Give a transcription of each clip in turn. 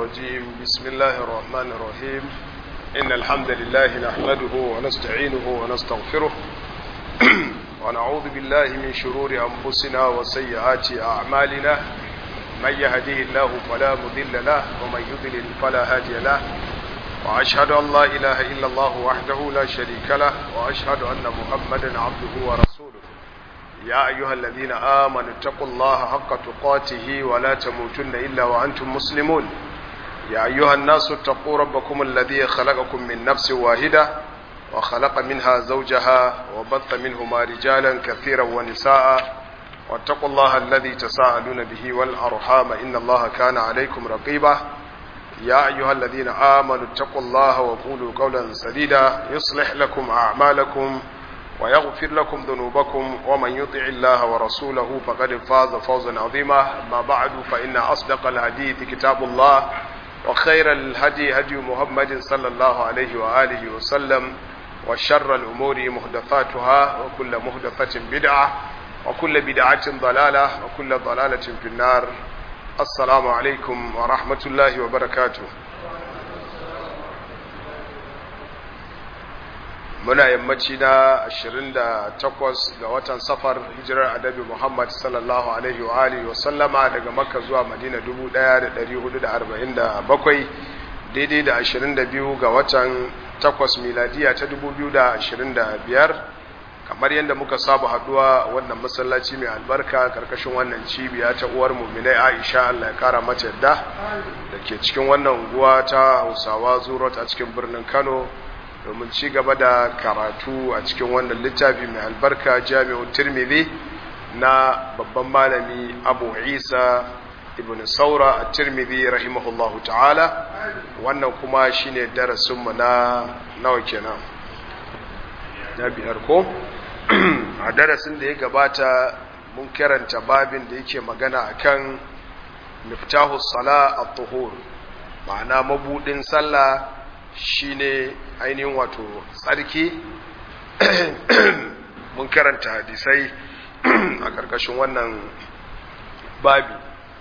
الرجيم بسم الله الرحمن الرحيم إن الحمد لله نحمده ونستعينه ونستغفره ونعوذ بالله من شرور أنفسنا وسيئات أعمالنا من يهديه الله فلا مضل له ومن يضلل فلا هادي له وأشهد أن لا إله إلا الله وحده لا شريك له وأشهد أن محمدا عبده ورسوله يا أيها الذين آمنوا اتقوا الله حق تقاته ولا تموتن إلا وأنتم مسلمون يا أيها الناس اتقوا ربكم الذي خلقكم من نفس واحدة وخلق منها زوجها وبث منهما رجالا كثيرا ونساء واتقوا الله الذي تساءلون به والأرحام إن الله كان عليكم رقيبا يا أيها الذين آمنوا اتقوا الله وقولوا قولا سديدا يصلح لكم أعمالكم ويغفر لكم ذنوبكم ومن يطع الله ورسوله فقد فاز فوزا عظيما ما بعد فإن أصدق الحديث كتاب الله وخير الهدي هدي محمد صلى الله عليه وآله وسلم وشر الأمور محدثاتها وكل محدثة بدعة وكل بدعة ضلالة وكل ضلالة في النار السلام عليكم ورحمة الله وبركاته muna yammaci na 28 ga watan safar hijirar adabi Muhammad sallallahu alaihi wa alihi wa sallama daga Makka zuwa Madina 1447 daidai da 22 ga watan 8 miladiya ta 2025 kamar yadda muka saba haduwa wannan masallaci mai albarka karkashin wannan cibiya ta uwar mu'minai Aisha Allah ya kara mata yadda da ke cikin wannan unguwa ta Hausawa Zurot a cikin birnin Kano domin ci gaba da karatu a cikin wannan littafi mai albarka jami'u tirmidhi na babban malami abu isa ibn saura a tirmidhi rahimahullahu ta'ala wannan kuma shine darasinmu na nawa kenan na biyar ko a darasin da ya gabata mun karanta babin da yake magana akan miftahu sala at-tuhur ma'ana mabudin sallah shine ainihin wato tsarki mun karanta hadisai a ƙarƙashin wannan babi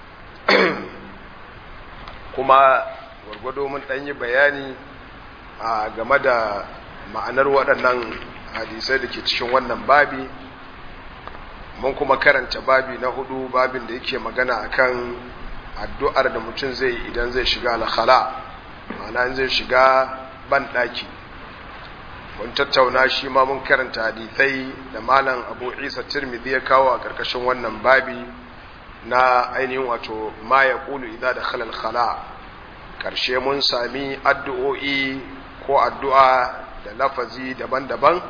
kuma gwargwado mun ɗanyi bayani a game da ma'anar waɗannan hadisai da ke cikin wannan babi mun kuma karanta babi na hudu babin da yake magana akan addu'ar da mutum zai idan zai shiga alkhala ma'ana zai shiga ban ɗaki mun tattauna shi ma mun karanta hadithai da malam abu isa tirmidhi ya kawo a ƙarƙashin wannan babi na ainihin wato ma ya ƙulu idan da khalal khala ƙarshe mun sami addu'o'i ko addu'a da lafazi daban-daban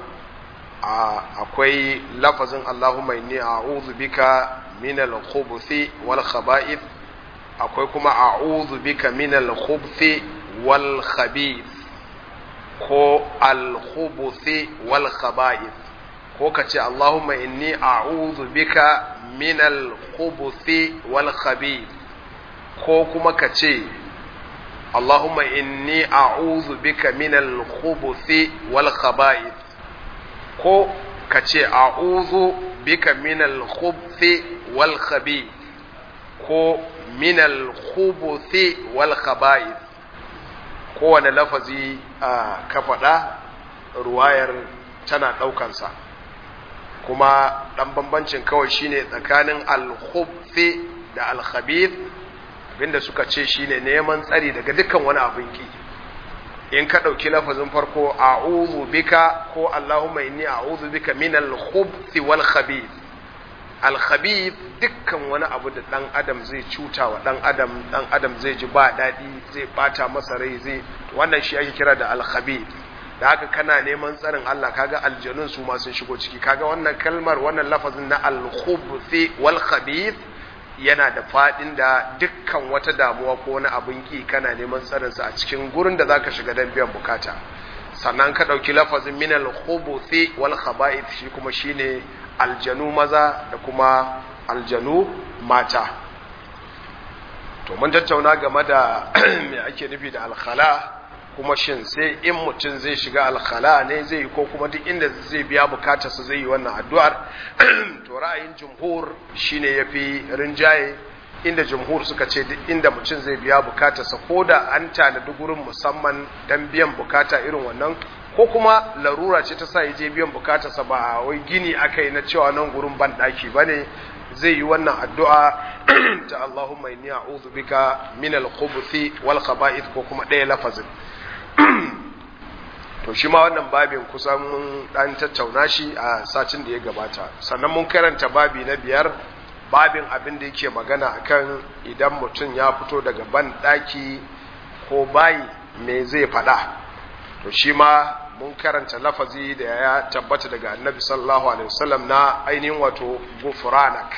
akwai lafazin allahumma inni a'udhu bika min al-khubuthi wal khaba'ith akwai kuma a'udhu bika min al-khubuthi wal khabith ko al-khubuthi wal khaba'ith ko kace Allahumma inni a'udhu bika min al-khubuthi wal khabith ko kuma kace Allahumma inni a'udhu bika min al-khubuthi wal khaba'ith ko kace a'udhu bika min al-khubuthi wal khabith ko min al-khubuthi wal khaba'ith kowane lafazi a ka faɗa ruwayar tana ɗaukansa kuma ɗan bambancin kawai shine tsakanin alhubfi da alhabith abinda suka ce shine neman tsari daga dukkan wani abin ki in ka ɗauki lafazin farko a'udhu bika ko allahumma inni a'udhu bika min alhubthi wal khabith alkhabith dukkan wani abu da dan adam zai cuta wa dan adam dan adam zai ji ba daɗi zai bata masa rai zai wannan shi ake kira da alkhabith da haka kana neman tsarin Allah kaga aljanun su ma sun shigo ciki kaga wannan kalmar wannan lafazin na alkhubthi wal khabith yana da fadin da dukkan wata damuwa ko wani abin ki kana neman tsarin sa a cikin gurin da zaka shiga dan biyan bukata sannan ka dauki lafazin min alkhubuthi wal khaba'ith shi kuma shine aljanu maza da kuma aljanu mata to mun tattauna game da me ake nufi da alkhala kuma shin sai in mutum zai shiga alkhala ne zai yi ko kuma duk inda zai biya bukatar su zai yi wannan addu'ar to ra'ayin jumhur shine yafi rinjaye inda jumhur suka ce duk inda mutum zai biya bukatarsa ko da an tanadi gurin musamman dan biyan bukata irin wannan ko kuma larura ce ta sa ya je biyan bukatarsa ba wai gini aka yi na cewa nan gurin ban daki bane zai yi wannan addu'a ta Allahumma inni a'udhu bika min al-khubuthi wal khaba'ith ko kuma ɗaya lafazin to shi ma wannan babin kusan mun dan tattauna shi a satin da ya gabata sannan mun karanta babi na biyar babin abin da yake magana akan idan mutum ya fito daga ban daki ko bayi me zai faɗa to shi ma mun karanta lafazi da ya tabbata daga annabi sallallahu alaihi wasallam na ainihin wato gufranak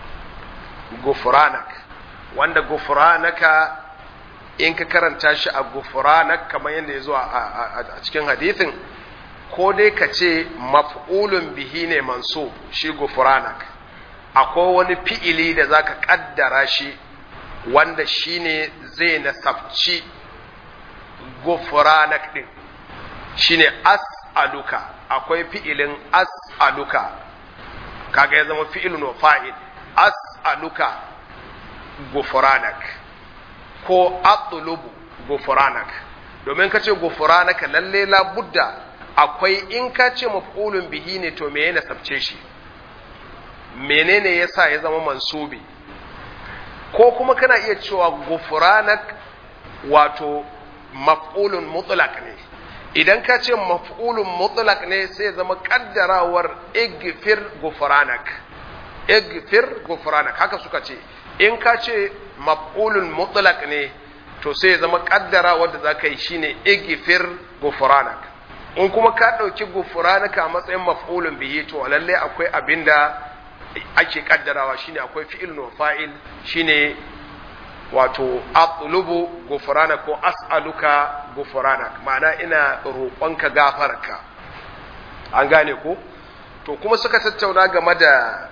gufranak wanda gufranaka in ka karanta shi a gufranak kamar yadda ya zo a cikin hadithin ko dai ka ce maf'ulun bihi ne manso shi gufranak akwai wani fi'ili da zaka kaddara shi wanda shine zai nasabci gufranak din shine as'aluka akwai fi'ilin as'aluka kaga ya zama fi'ilun wa fa'il as'aluka gufranak ko atlubu gufranak domin ka ce gufranaka lalle la budda akwai in ka ce maf'ulun bihi ne to me yana sabce shi menene yasa ya zama mansubi ko kuma kana iya cewa gufranak wato maf'ulun mutlaq ne idan ka ce maf'ulun mutlaq ne sai ya zama kaddarawar igfir gufranak igfir gufranak haka suka ce in ka ce maf'ulun mutlaq ne to sai ya zama kaddara wanda za ka yi shine igfir gufranak in kuma ka ɗauki gufranaka a matsayin maf'ulun bihi to lalle akwai abinda ake kaddarawa shine akwai fi'il no fa'il shine wato atlubu gufrana ko as'aluka gufrana ma'ana ina roƙonka gafararka an gane ko to kuma suka tattauna game da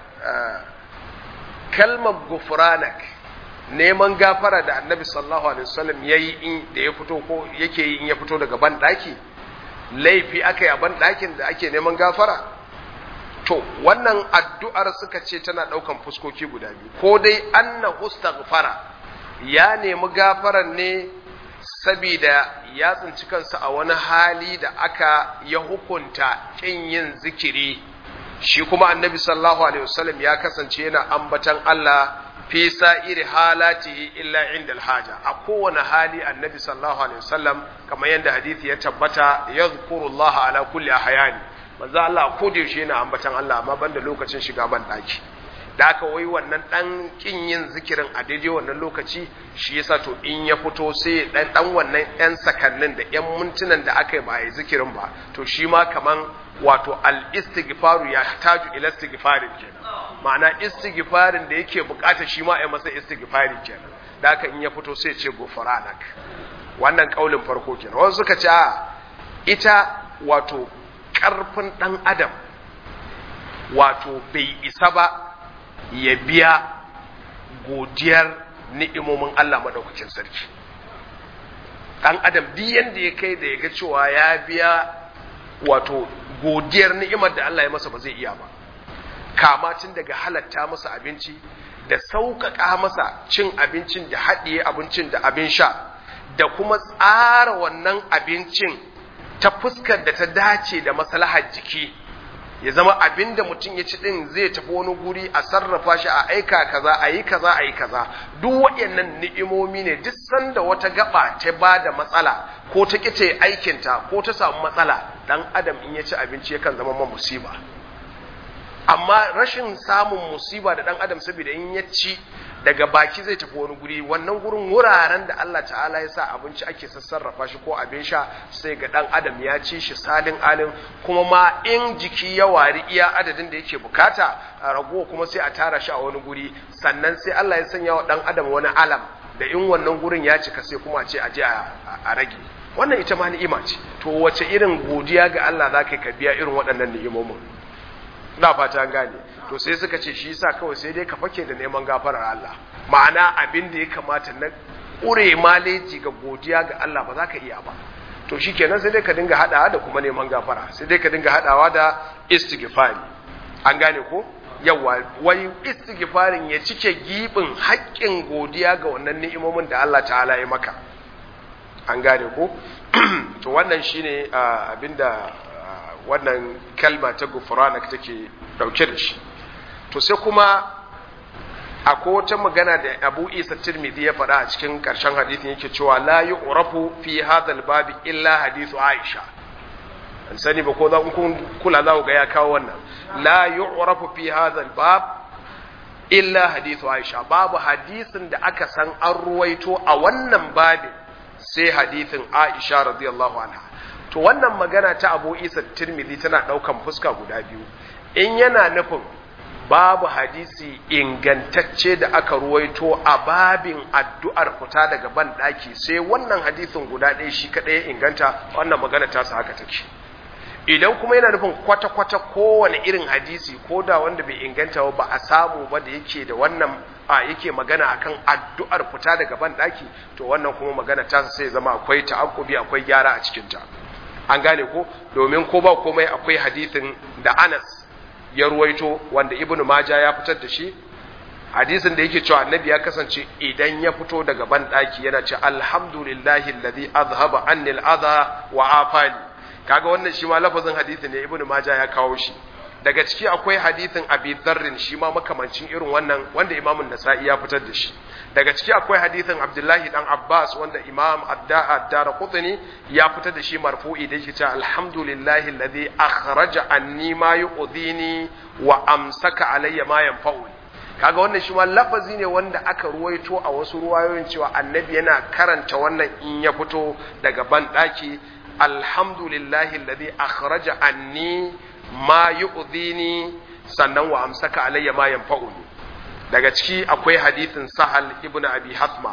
kalmar gufranak neman gafara da annabi sallallahu alaihi wasallam yayi in da ya fito ko yake yi in ya fito daga ban daki laifi aka yi a ban dakin da ake neman gafara to wannan addu'ar suka ce tana daukan fuskoki guda biyu ko dai anna istaghfara ya nemi gafaran ne sabida ya tsinci kansa a wani hali da aka ya hukunta kin yin zikiri shi kuma annabi sallallahu alaihi wasallam ya kasance yana ambatan Allah fi sa'iri halatihi illa inda alhaja a kowane hali annabi sallallahu alaihi wasallam kamar yadda hadisi ya tabbata yadhkurullah ala kulli ahyani manzo Allah ko da yaushe yana ambatan Allah amma banda lokacin shiga ban daki da aka wai wannan dan kin yin zikirin a daidai wannan lokaci shi yasa to in ya fito sai dan dan wannan yan sakannin da yan mintunan da aka yi ba yi zikirin ba to shi ma kaman wato al istighfaru ya taju ila istighfarin kenan ma'ana istighfarin da yake bukata shi ma a masa istighfari kenan da aka in ya fito sai ce gofaranak wannan kaulin farko kenan wasu suka ce ita wato karfin dan adam wato bai isa ba ya biya godiyar ni'imomin Allah maɗaukakin sarki ɗan adam duk yanda ya kai da ya ga cewa ya biya wato godiyar ni'imar da Allah ya masa ba zai iya ba kama tun daga halatta masa abinci da sauƙaƙa masa cin abincin da haɗiye abincin da abin sha da kuma tsara wannan abincin ta fuskar da ta dace da maslahar jiki ya zama abin da mutum ya ci din zai tafi wani guri a sarrafa shi a aika kaza a yi kaza a yi kaza duk waɗannan ni'imomi ne duk sanda wata gaba ta ba da matsala ko ta ƙi ta yi aikinta ko ta samu matsala dan adam in ya ci abinci yakan zama ma musiba amma rashin samun musiba da dan adam saboda in ya ci daga baki zai tafi wani guri wannan gurin wuraren da Allah ta'ala ya sa abinci ake sassarrafa shi ko abin sha sai ga dan adam ya ci shi salin alin kuma ma in jiki ya wari iya adadin da yake bukata a ragowa kuma sai a tara shi a wani guri sannan sai Allah ya sanya wa dan adam wani alam da in wannan gurin ya cika sai kuma ce a je a rage wannan ita ma ni'ima ce to wace irin godiya ga Allah zaka ka biya irin waɗannan ni'imomin ina fata gane to sai suka ce shi yasa kawai sai dai ka fake da neman gafarar Allah ma'ana abin da ya kamata na ƙure maleji ga godiya ga Allah ba za ka iya ba to shikenan sai dai ka dinga hadawa da kuma neman gafara sai dai ka dinga hadawa da istighfari an gane ko yawa wai istighfarin ya cike gibin haƙƙin godiya ga wannan ni'imomin da Allah ta'ala ya maka an gane ko to wannan shine abinda wannan kalma ta gufranak take dauke da shi to sai kuma akwai wata magana da Abu Isa Tirmidhi ya faɗa a cikin ƙarshen hadisin yake cewa la yu'rafu fi hadha babi illa hadithu Aisha an sani ba ko za kun kula za ku ga ya kawo wannan la yu'rafu fi hadha bab illa hadithu Aisha babu hadisin da aka san an ruwaito a wannan babin sai hadithin Aisha radiyallahu anha to wannan magana ta Abu Isa Tirmidhi tana daukan fuska guda biyu in yana nufin babu hadisi ingantacce da aka ruwaito a babin addu'ar fita daga ban daki sai wannan hadisin guda ɗaya shi kaɗai ya inganta wannan magana ta sa haka take idan kuma yana nufin kwata-kwata kowane irin hadisi ko da wanda bai inganta ba a samu ba da yake da wannan a yake magana akan addu'ar fita daga ban daki to wannan kuma magana ta sai zama akwai ta'akkubi akwai gyara a cikin ta an gane ko domin ko ba komai akwai hadisin da Anas ya ruwaito wanda Ibn Majah ya fitar da shi hadisin da yake cewa annabi ya kasance idan ya fito daga ban daki yana ce alhamdulillahi alladhi azhaba anni al-adha wa afani kaga wannan shi ma lafazin hadisi ne ibnu majah ya kawo shi daga ciki akwai hadisin abi dharrin shi ma makamancin irin wannan wanda imamun nasa'i ya fitar da shi daga ciki akwai hadisin abdullahi dan abbas wanda imam ad-darqutni ya fitar da shi marfu'i da yake cewa alhamdulillahi alladhi akhraja anni ma yu'dhini wa amsaka alayya ma yanfa'uni kaga wannan shi ma lafazi ne wanda aka ruwaito a wasu ruwayoyin cewa annabi yana karanta wannan in ya fito daga ban daki alhamdulillahi alladhi akhraja anni ma yu'dhini sannan wa amsaka alayya ma yanfa'uni daga ciki akwai hadithin sahal ibn abi hasma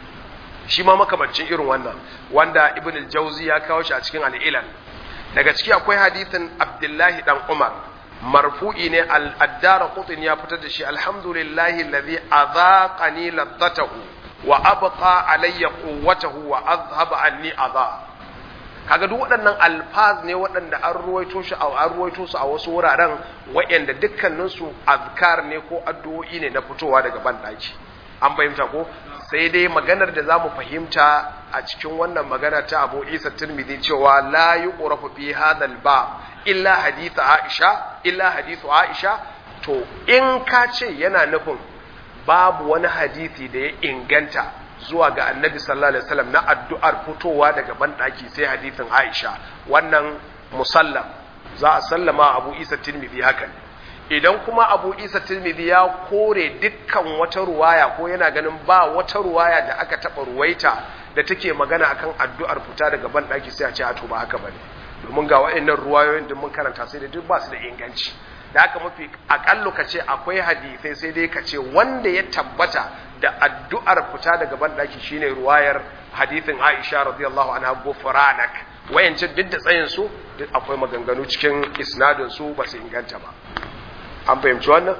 shi ma makamancin irin wannan wanda ibn al-jawzi ya kawo shi a cikin al-ilal daga ciki akwai hadithin abdullahi dan umar marfu'i ne al-addara qutin ya fitar da shi alhamdulillahi alladhi adhaqani ladzatahu wa abqa alayya quwwatahu wa azhaba anni adha kaga duk waɗannan alfaz ne waɗanda an ruwaito shi an ruwaito su a wasu wuraren waɗanda dukkanin su azkar ne ko addu'o'i ne na fitowa daga bandaki an fahimta ko sai dai maganar da zamu fahimta a cikin wannan magana ta Abu Isa Tirmidhi cewa la yuqrafu fi hadal ba illa hadith Aisha illa hadithu Aisha to in ka ce yana nufin babu wani hadisi da ya inganta zuwa ga annabi sallallahu alaihi wasallam na addu'ar fitowa daga banɗaki sai hadisin Aisha wannan musallam za a sallama Abu Isa Tirmidhi haka ne idan kuma Abu Isa Tirmidhi ya kore dukkan wata ruwaya ko yana ganin ba wata ruwaya da aka taba ruwaita da take magana akan addu'ar fita daga banɗaki sai a ce a to ba haka bane domin ga wa'annan ruwayoyin da mun karanta sai da duk ba su da inganci da haka mafi akallu ka ce akwai hadisai sai dai ka ce wanda ya tabbata da addu'ar fita daga banɗaki shine ruwayar hadithin Aisha radiyallahu anha gufranak wayancin duk da tsayin su duk akwai maganganu cikin isnadin su ba su inganta ba an fahimci wannan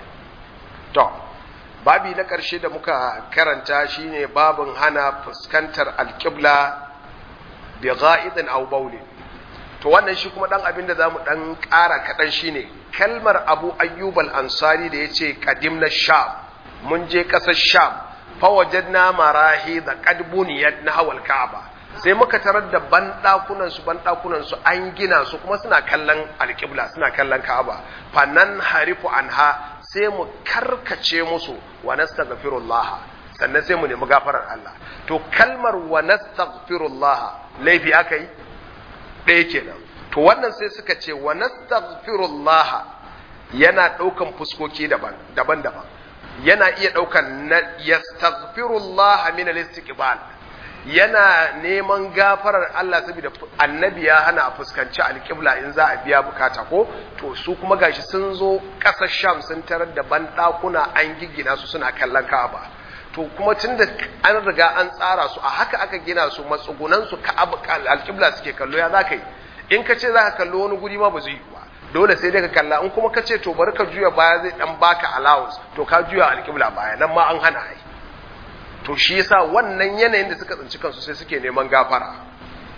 to babi na ƙarshe da muka karanta shine babin hana fuskantar alƙibla bi gha'idin aw bawlin to wannan shi kuma dan abin da zamu dan ƙara kaɗan shine kalmar Abu Ayyub al-Ansari da yace qadimna Sham mun je ƙasar Sham fa wajadna marahi da qad buniyat nahwal Ka'aba sai muka tarar da banɗakunan su banɗakunan su an gina su kuma suna kallon alƙibla suna kallon Ka'aba fannan harifu anha sai mu karkace musu wa nastaghfirullah sannan sai mu nemi gafarar Allah to kalmar wa nastaghfirullah laifi akai ɗaya kenan to wannan sai suka ce wa nastaghfirullah yana ɗaukan fuskoki daban daban daban yana iya ɗaukan na yastaghfirullah min al-istiqbal yana neman gafarar Allah saboda annabi ya hana a fuskanci alƙibla in za a biya bukata ko to su kuma gashi sun zo ƙasar Sham sun tarar da banɗakuna an giggina su suna kallon Ka'aba to kuma tunda an riga an tsara su a haka aka gina su matsugunan su Ka'aba alƙibla suke kallo ya zaka yi in ka ce za ka kallo wani guri ma ba zai yi ba dole sai dai ka kalla in kuma ka ce to bari ka juya baya zai dan baka allowance to ka juya alƙibla baya nan ma an hana ai to shi yasa wannan yanayin da suka tsinci kansu sai suke neman gafara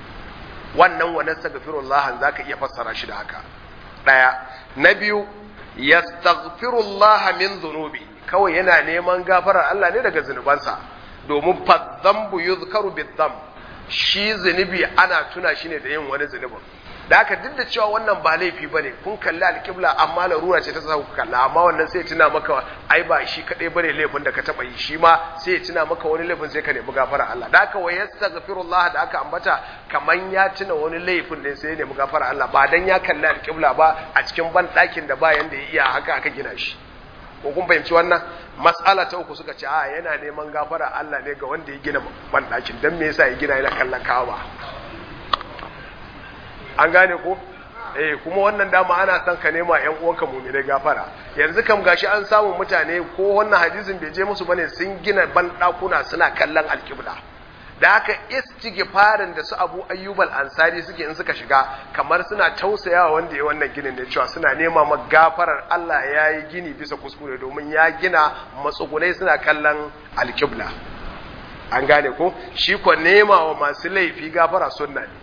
wannan wa nastaghfirullah zaka iya fassara shi da haka daya na biyu yastaghfirullaha min dhunubi kawai yana neman gafarar Allah ne daga zunubansa domin fadhanbu yuzkaru bidham shi zunubi ana tuna shi ne da yin wani zunubin da haka duk da cewa wannan ba laifi bane kun kalli alƙibla amma larura ce ta sa ku kalla amma wannan sai tuna maka ai ba shi kadai bane laifin da ka taba yi shi ma sai tuna maka wani laifin sai ka nemi gafara Allah da haka wa yastaghfirullah da aka ambata kaman ya tuna wani laifin ne sai ya nemi gafara Allah ba dan ya kalli alƙibla ba a cikin ban ɗakin da bayan da ya iya haka aka gina shi ko kun fahimci wannan mas'ala ta uku suka ce a yana neman gafara Allah ne ga wanda ya gina ban ɗakin dan me yasa ya gina yana kallon kawa an gane ko eh kuma wannan dama ana son ka nema ƴan uwanka mu'minai gafara yanzu kam gashi an samu mutane ko wannan hadisin bai je musu bane sun gina ban dakuna suna kallon alkibla da haka istighfarin da su Abu Ayyub al-Ansari suke in suka shiga kamar suna tausayawa wanda ya wannan ginin ne cewa suna nema ma gafarar Allah ya yi gini bisa kuskure domin ya gina matsugunai suna kallon alkibla an gane ko shi ko nema wa masu laifi gafara sunna ne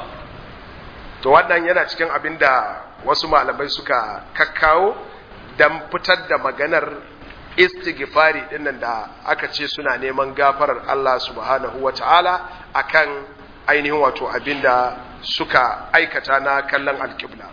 to wannan yana cikin abin da wasu malamai suka kakkawo don fitar da maganar istighfari dinnan da aka ce suna neman gafarar Allah subhanahu wa ta'ala akan ainihin wato abin da suka aikata na kallon alkibla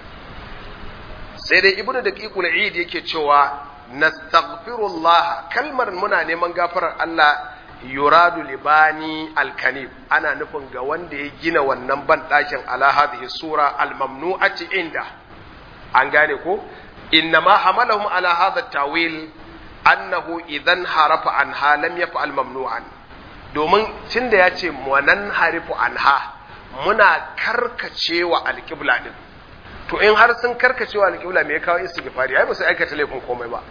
sai dai ibnu da ƙiƙul eid yake cewa nastaghfirullah kalmar muna neman gafarar Allah yuradu libani alkanib ana nufin ga wanda ya gina wannan banɗakin ala hadhihi sura almamnu'ati inda an gane ko innama hamalahum ala hadha tawil annahu idan harafa anha lam yaf'al mamnu'an domin tunda ya ce wanan harifu anha muna karkacewa alqibla din to in har sun karkacewa alqibla me ya kawo istighfari ai ba su aikata laifin komai ba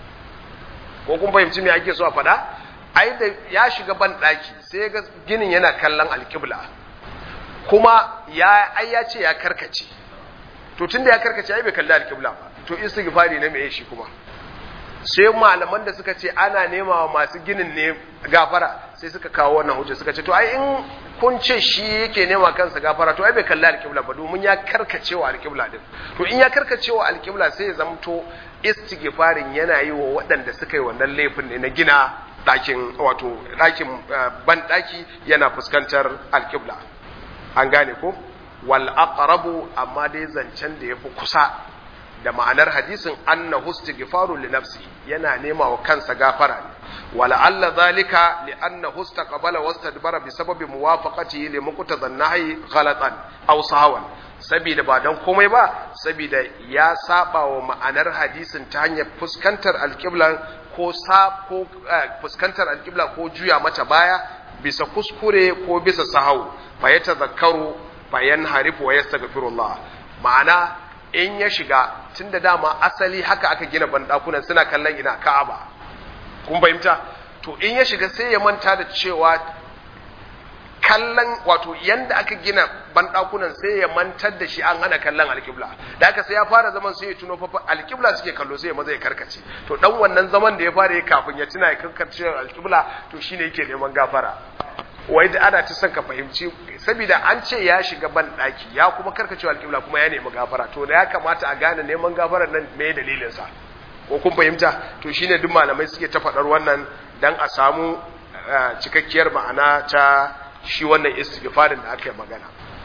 ko kun fahimci me ake so a faɗa ai da ya shiga ban ɗaki sai ga ginin yana kallon alkibla kuma ya ai ya ce ya karkace to tunda ya karkace ai bai kalli alkibla ba to istighfari ne mai shi kuma sai malaman da suka ce ana nema wa masu ginin ne gafara sai suka kawo wannan hujja suka ce to ai in kun ce shi yake nema kansa gafara to ai bai kalli alkibla ba domin ya karkace wa alkibla din to in ya karkace wa alkibla sai ya zamto istighfarin yana yi wa waɗanda suka yi wannan laifin ne na gina ɗakin wato ɗakin ban ɗaki yana fuskantar alƙibla an gane ko wal aqrabu amma dai zancen da yafi kusa da ma'anar hadisin anna istighfaru li nafsi yana nema wa kansa gafara ne wala alla zalika li anna istaqbala wastadbara bi sababi muwafaqatihi li muqtadan nahyi ghalatan aw sahawan sabida ba dan komai ba sabida ya saba wa ma'anar hadisin ta hanyar fuskantar alƙiblan ko sa ko fuskantar alƙibla ko juya mata baya bisa kuskure ko bisa sahau fa ya tazakkaru fa yanharifu wa yastaghfirullah ma'ana in ya shiga tunda dama asali haka aka gina bandakunan suna kallon ina Ka'aba kun fahimta to in ya shiga sai ya manta da cewa kallon wato yanda aka gina bandakunan sai ya mantar da shi an hana kallon alkibla da haka sai ya fara zaman sai ya tuno fa alkibla suke kallo sai ya maza ya karkace to dan wannan zaman da ya fara yi kafin ya tuna ya karkace alkibla to shine yake neman gafara wai da ana ta son ka fahimci saboda an ce ya shiga ban daki ya kuma karkace alkibla kuma ya nemi gafara to da ya kamata a gane neman gafarar nan me dalilin sa ko kun fahimta to shine duk malamai suke ta faɗar wannan dan a samu cikakkiyar ma'ana ta shi wannan istighfarin da aka yi magana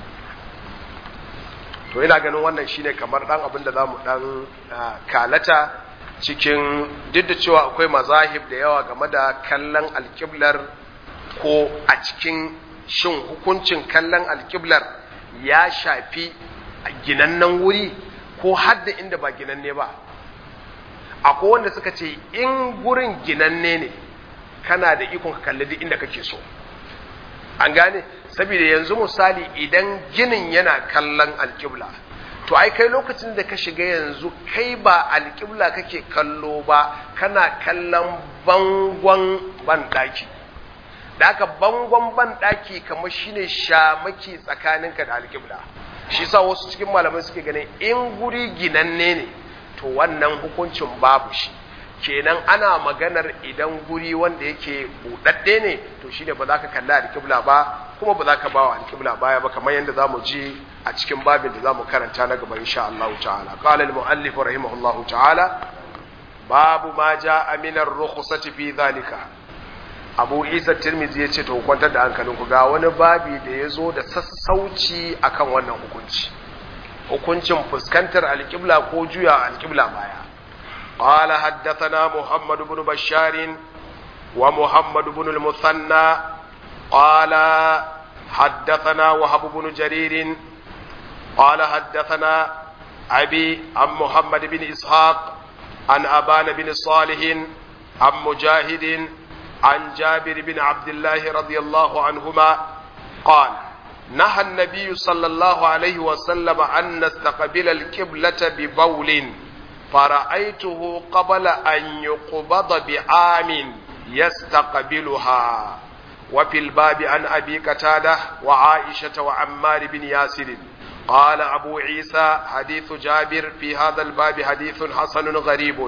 to ina ganin wannan shine kamar dan abin da zamu dan kalata cikin duk da cewa akwai mazahib da yawa game da kallon alkiblar ko a cikin shin hukuncin kallon alkiblar ya shafi ginannen wuri ko hadda inda ba ginanne ba akwai wanda suka ce in gurin ginanne ne kana da ikon ka kalli duk inda kake so an gane saboda yanzu misali idan ginin yana kallon alƙibla to ai kai lokacin da ka shiga yanzu kai ba alƙibla kake kallo ba kana kallon bangon banɗaki da aka bangon banɗaki kamar shine shamaki tsakaninka da alƙibla shi sa wasu cikin malamai suke ganin in guri ginanne ne to wannan hukuncin babu shi kenan ana maganar idan guri wanda yake buɗaɗɗe ne to shine ba za ka kalli alƙibla ba kuma ba za ka bawa alƙibla baya ba kamar yadda za mu ji a cikin babin da za mu karanta na gaba insha Allah ta'ala qala al-mu'allif rahimahullahu ta'ala babu ma ja'a min ar-rukhsati fi dhalika Abu Isa Tirmidhi yace to kwantar da hankalin ku ga wani babi da ya zo da sassauci akan wannan hukunci hukuncin fuskantar alƙibla ko juya alƙibla baya قال حدثنا محمد بن بشار ومحمد بن المثنى قال حدثنا وهب بن جرير قال حدثنا أبي عن محمد بن إسحاق عن أبان بن صالح عن مجاهد عن جابر بن عبد الله رضي الله عنهما قال نهى النبي صلى الله عليه وسلم أن نستقبل القبلة ببول فرأيته قبل أن يقبض بعام يستقبلها وفي الباب عن أبي قتادة وعائشة وعمار بن ياسر قال أبو عيسى حديث جابر في هذا الباب حديث حسن غريب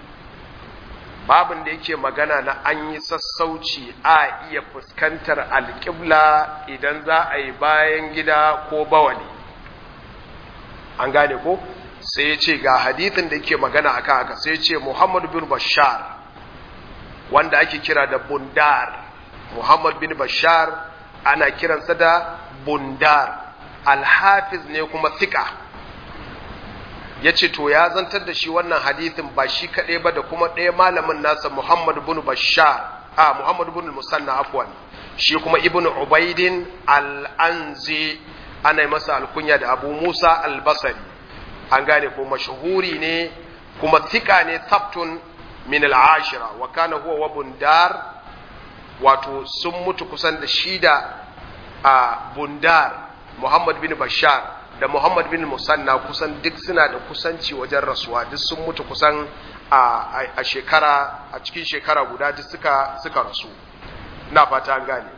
babin da yake magana na an yi sassauci a iya fuskantar alƙibla idan za a yi bayan gida ko bawali an gane ko sai ya ce ga hadithin da yake magana akan haka sai ya ce muhammad bin bashar wanda ake kira da bundar Muhammad bin Bashar ana kiransa da bundar alhafiz ne kuma thika ya ce to ya zantar da shi wannan hadithin ba shi kaɗai ba da kuma ɗaya malamin nasa Muhammad bin Bashar a Muhammad bin Musanna afwan shi kuma Ibn Ubaidin al-Anzi ana masa alkunya da Abu Musa al-Basri an gane ko mashhuri ne kuma thika ne sabtun min al-ashira wa kana huwa wa bundar wato sun mutu kusan da shi da a bundar Muhammad bin Bashar da Muhammad bin Musanna kusan duk suna da kusanci wajen rasuwa duk sun mutu kusan a shekara a cikin shekara guda duk suka suka rasu ina fata an gane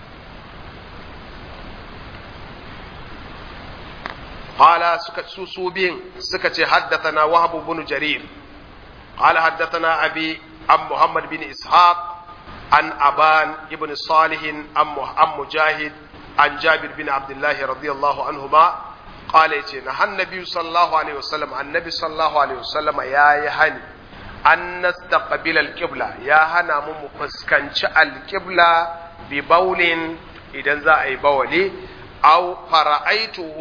hala suka su su biyun suka ce haddathana wahab bin jarir قال حدثنا أبي عن محمد بن إسحاق عن أبان ابن صالح عن مجاهد عن جابر بن عبد الله رضي الله عنهما قال نهى النبي صلى الله عليه وسلم عن النبي صلى الله عليه وسلم يا يهني أن نستقبل القبلة يا هنا مفسكنش القبلة ببول إذا ذا أي بولي أو فرأيته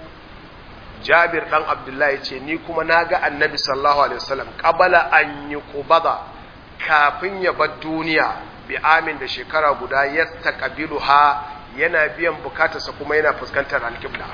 Jabir dan Abdullahi ce ni kuma na ga Annabi sallallahu alaihi wasallam qabala an yuqbada kafin ya bar duniya bi amin da shekara guda yastaqbiluha yana biyan bukatarsa kuma yana fuskantar alqibla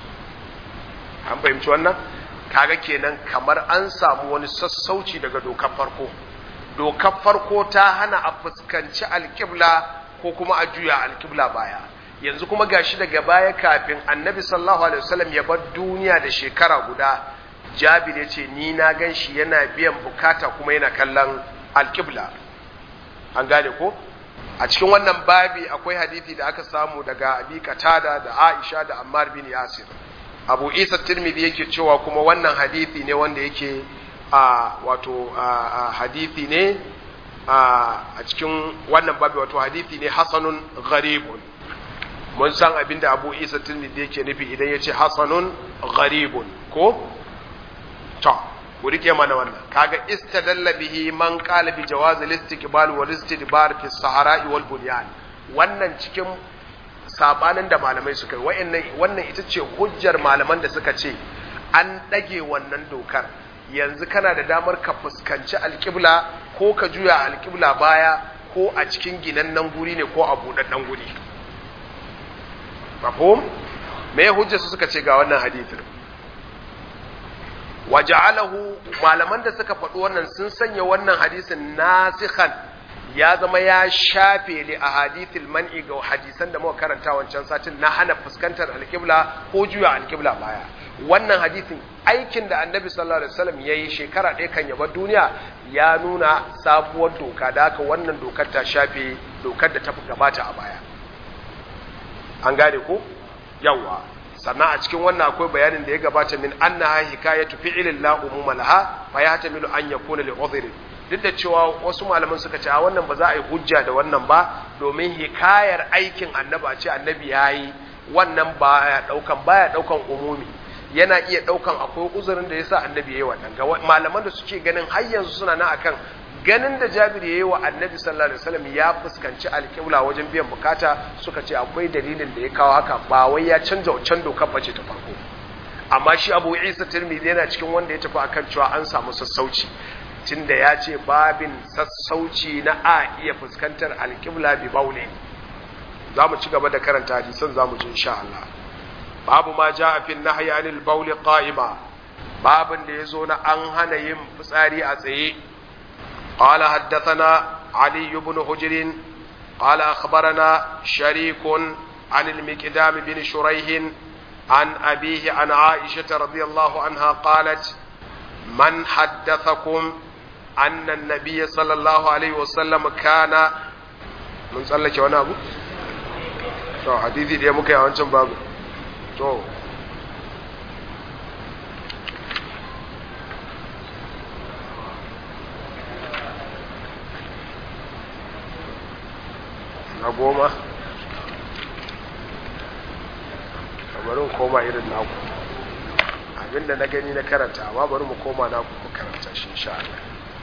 an fahimci wannan kaga kenan kamar an samu wani sassauci daga dokar farko dokar farko ta hana a fuskanci alqibla ko kuma a juya alqibla baya yanzu kuma gashi daga baya kafin annabi sallallahu alaihi wasallam ya bar duniya da shekara guda jabir ya ce ni na gan shi yana biyan bukata kuma yana kallon alƙibla an gane ko a cikin wannan babi akwai hadithi da aka samu daga abi qatada da aisha da ammar bin yasir abu isa tirmidhi yake cewa kuma wannan hadithi ne wanda yake a wato hadithi ne a cikin wannan babi wato hadithi ne hasanun gharibun mun san abin da abu isa tirmidhi yake nufi idan ya ce hasanun gharibun ko to ku rike mana wannan kaga istadalla bihi man qala bi jawaz al-istiqbal wal istidbar fi sahara'i wal bunyan wannan cikin sabanin da malamai suka yi wayannan wannan ita ce hujjar malaman da suka ce an dage wannan dokar yanzu kana da damar ka fuskanci alƙibla ko ka juya alƙibla baya ko a cikin ginannen guri ne ko a buɗaɗɗen guri mafhum me hujja su suka ce ga wannan hadithin waja'alahu malaman da suka faɗi wannan sun sanya wannan hadisin nasikhan ya zama ya shafe li a hadithil man'i ga hadisan da muka karanta wancan satin na hana fuskantar alƙibla ko juya alƙibla baya wannan hadisin aikin da annabi sallallahu alaihi wasallam yayi shekara ɗaya kan yaba duniya ya nuna sabuwar doka da haka wannan dokar ta shafe dokar da ta gabata a baya an gane ko yawa sannan a cikin wannan akwai bayanin da ya gabata min annaha hikayatu fi'lin la umuma laha fa yahtamilu an yakuna li udhrin duk da cewa wasu malaman suka ce a wannan ba za a yi hujja da wannan ba domin hikayar aikin annabi a ce annabi ya yi wannan baya daukan baya daukan umumi yana iya daukan akwai uzurin da yasa annabi yayi wannan ga malaman da suke ganin har yanzu suna nan akan ganin da Jabir yayi wa annabi sallallahu alaihi wasallam ya fuskanci alƙibla wajen biyan bukata suka ce akwai dalilin da ya kawo haka ba wai ya canza wancan dokar bace ta farko amma shi Abu Isa Tirmidhi yana cikin wanda ya tafi akan cewa an samu sassauci tunda ya ce babin sassauci na a iya fuskantar alƙibla bi baulin za mu ci gaba da karanta hadisan za mu ji insha Allah babu ma ja a fin nahyi anil bauli qa'ima babin da yazo na an hana yin fitsari a tsaye qala haddathana ali ibn hujr qala akhbarana sharik عن المقدام بن شريح عن أبيه عن عائشة رضي الله عنها قالت من حدثكم أن النبي صلى الله عليه وسلم كان من صلى وانا أبو to hadisi da muka yi a wancan babu to na goma bari koma irin naku abinda na gani na karanta amma bari mu koma naku mu karanta shi insha Allah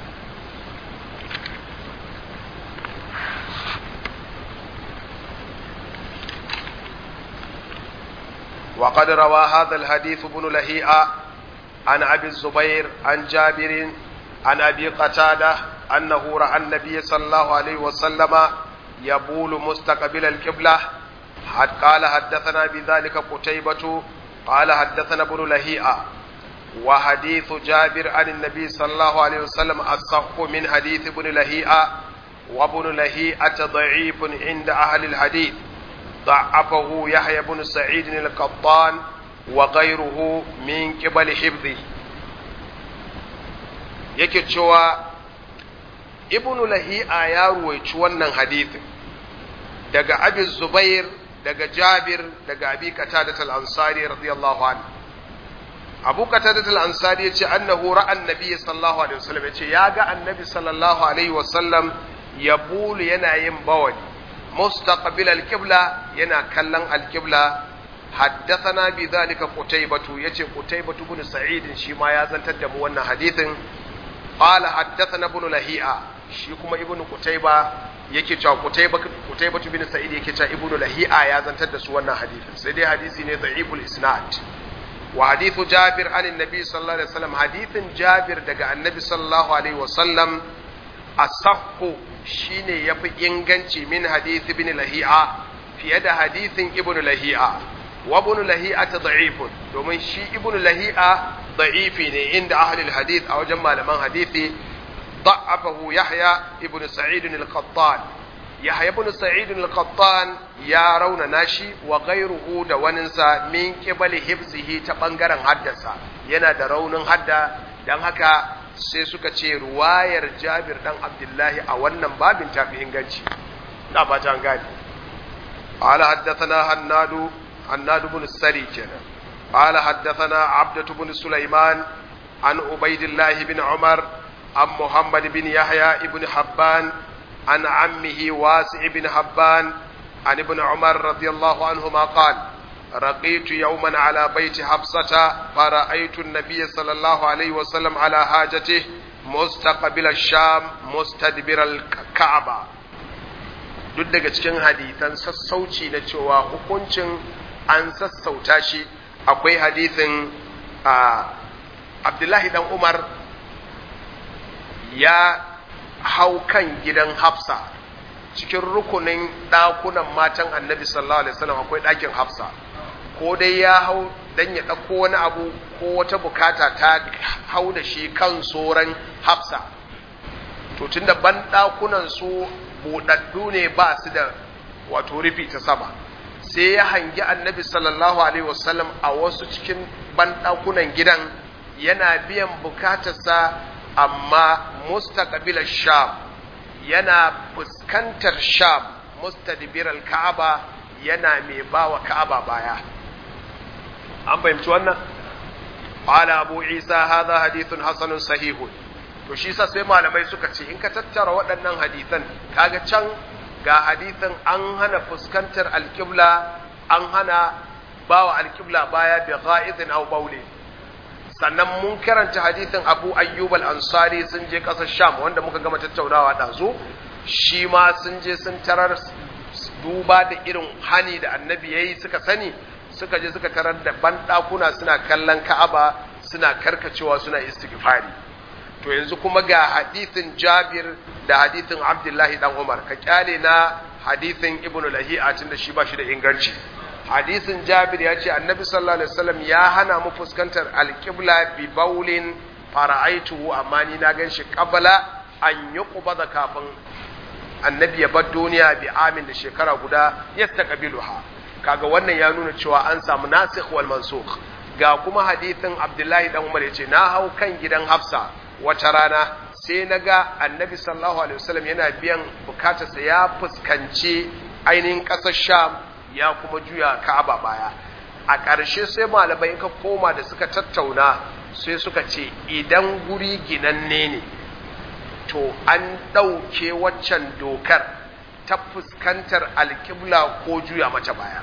وقد روى هذا الحديث ابن لهيئة عن أبي الزبير عن جابر عن أبي قتادة أنه رأى النبي صلى الله عليه وسلم يبول مستقبل القبلة حد قال حدثنا بذلك قتيبة قال حدثنا ابن لهيئة وحديث جابر عن النبي صلى الله عليه وسلم أصح من حديث ابن لهيئة وابن لهيئة ضعيف عند أهل الحديث ضعفه يحيى بن سعيد القطان وغيره من قبل حفظه yake cewa ibn lahi'a ya ruwaici wannan hadithin daga abi zubair daga jabir daga abi qatadat al-ansari radiyallahu anhu abu qatadat al-ansari yace annahu ra'a annabi sallallahu alaihi wasallam yace ya ga annabi sallallahu alaihi wasallam yabulu yana yin bawali مستقبل القبلة ينا كلن القبلة حدثنا بذلك قتيبة يتي قتيبة بن سعيد شما يزن تدم وانا حديث قال حدثنا ابن لهيئة شيكما ابن قتيبة yake cewa Qutayba Qutayba bin Sa'id yake cewa Ibnu Lahi'a ya zantar da su wannan hadisin sai dai hadisi ne da'iful isnad wa hadithu Jabir an annabi sallallahu alaihi wasallam hadithin Jabir daga annabi sallallahu alaihi wasallam asahhu shine yafi inganci min hadith ibn lahi'a fiye da hadithin ibn lahi'a wa ibn lahi'a ta da'ifun domin shi ibn lahi'a da'ifi ne inda ahlul hadith a wajen malaman hadithi ضعفه يحيى ابن سعيد القطان يحيى ابن سعيد القطان يا رون ناشي وغيره da waninsa min qibali hifzihi ta bangaren haddasa yana da raunin hadda dan haka sai suka ce ruwayar Jabir dan Abdullahi a wannan babin tafi inganci na ba ta gani qala haddathana hannadu hannadu bin sari kenan qala haddathana abdatu bin sulaiman an ubaidillah bin umar an muhammad bin yahya ibn habban an ammihi wasi' ibn habban an ibn umar radiyallahu anhuma qala رقيت يوما على بيت حفصة فرأيت النبي صلى الله عليه وسلم على حاجته مستقبل الشام مستدبر الكعبة duk daga cikin hadisan sassauci na cewa hukuncin an sassauta shi akwai hadisin abdullahi dan umar ya hau kan gidan hafsa cikin rukunin ɗakunan matan annabi sallallahu alaihi wasallam akwai ɗakin hafsa ko dai ya hau dan ya ɗauko wani abu ko wata bukata ta hau da shi kan soran hafsa to tunda ban ɗakunan su buɗaɗɗu ne ba su da wato rufi ta sama sai ya hangi annabi sallallahu alaihi wasallam a wasu cikin ban ɗakunan gidan yana biyan bukatarsa amma mustaqbilar sham yana fuskantar sham mustadbiral ka'aba yana mai bawa ka'aba baya an fahimci wannan qala abu isa hadha hadithun hasanun sahihun to shi sa sai malamai suka ce in ka tattara waɗannan hadisan kaga can ga hadisan an hana fuskantar alƙibla an hana bawa alƙibla baya bi gha'idin aw bauli sannan mun karanta hadisin Abu Ayyub al-Ansari sun je ƙasar Sham wanda muka gama tattaunawa ɗazu shi ma sun je sun tarar duba da irin hani da annabi yayi suka sani suka je suka tarar da banɗakuna suna kallon Ka'aba suna karkacewa suna istighfari to yanzu kuma ga hadithin Jabir da hadithin Abdullahi dan Umar ka kyale na hadithin Ibn Lahi'a tunda shi ba shi da inganci hadisin Jabir ya ce Annabi sallallahu alaihi wasallam ya hana mu fuskantar alqibla bi baulin fara'aituhu amma ni na ganshi qabla an yuqbada kafin Annabi ya bar duniya bi amin da shekara guda yastaqbiluha kaga wannan ya nuna cewa an samu nasikh wal mansukh ga kuma hadithin Abdullahi dan Umar yace na hau kan gidan Hafsa wata rana sai na ga annabi sallallahu alaihi wasallam yana biyan bukatarsa ya fuskanci ainihin ƙasar sham ya kuma juya ka'aba baya a ƙarshe sai malamai ka koma da suka tattauna sai suka ce idan guri ginanne ne to an ɗauke waccan dokar ta fuskantar alƙibla ko juya mata baya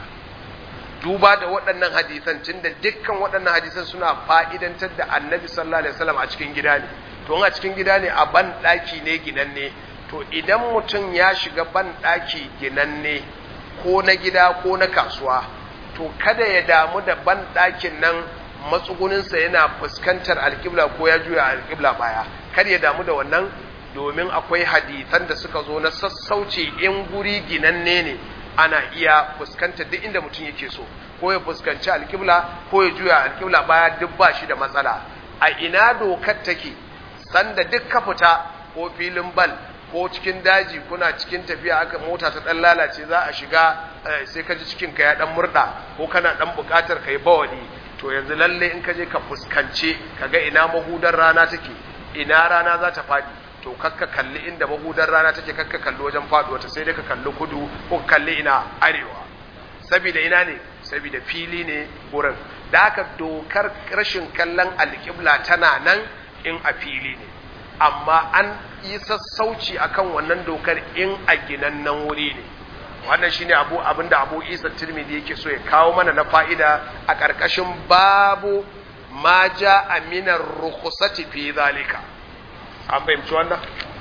duba da waɗannan hadisan tunda dukkan waɗannan hadisan suna fa'idantar da annabi sallallahu alaihi wasallam a cikin gida ne to a cikin gida ne a ban ɗaki ne ginanne to idan mutum ya shiga ban ɗaki ginanne ko na gida ko na kasuwa to kada ya damu da ban ɗakin nan matsuguninsa yana fuskantar alƙibla ko ya juya alƙibla baya kar ya damu da wannan domin akwai hadisan da suka zo na sassauci in guri ginanne ne ana iya fuskantar duk inda mutum yake so ko ya fuskanci alƙibla ko ya juya alƙibla baya duk ba shi da matsala a ina dokar take sanda duk ka fita ko filin bal ko cikin daji kuna cikin tafiya aka mota ta dan lalace za a shiga sai ka ji cikin ka ya dan murda ko kana dan bukatar kai bawali to yanzu lalle in ka je ka fuskance kaga ina mahudar rana take ina rana za ta fadi to kakka kalli inda mahudar rana take kakka kalli wajen faduwa ta sai dai ka kalli kudu ko kalli ina arewa saboda ina ne saboda fili ne gurin da haka dokar rashin kallon alƙibla tana nan in a fili ne amma an yi sassauci akan wannan dokar in a ginannen wuri ne wannan shine abu abinda abu isa tirmidhi yake so ya kawo mana na fa'ida a ƙarƙashin babu ma ja aminar rukhsati fi zalika an fahimci wannan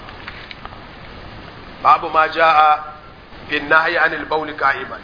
babu ma ja'a bin nahyi anil bawl qa'iman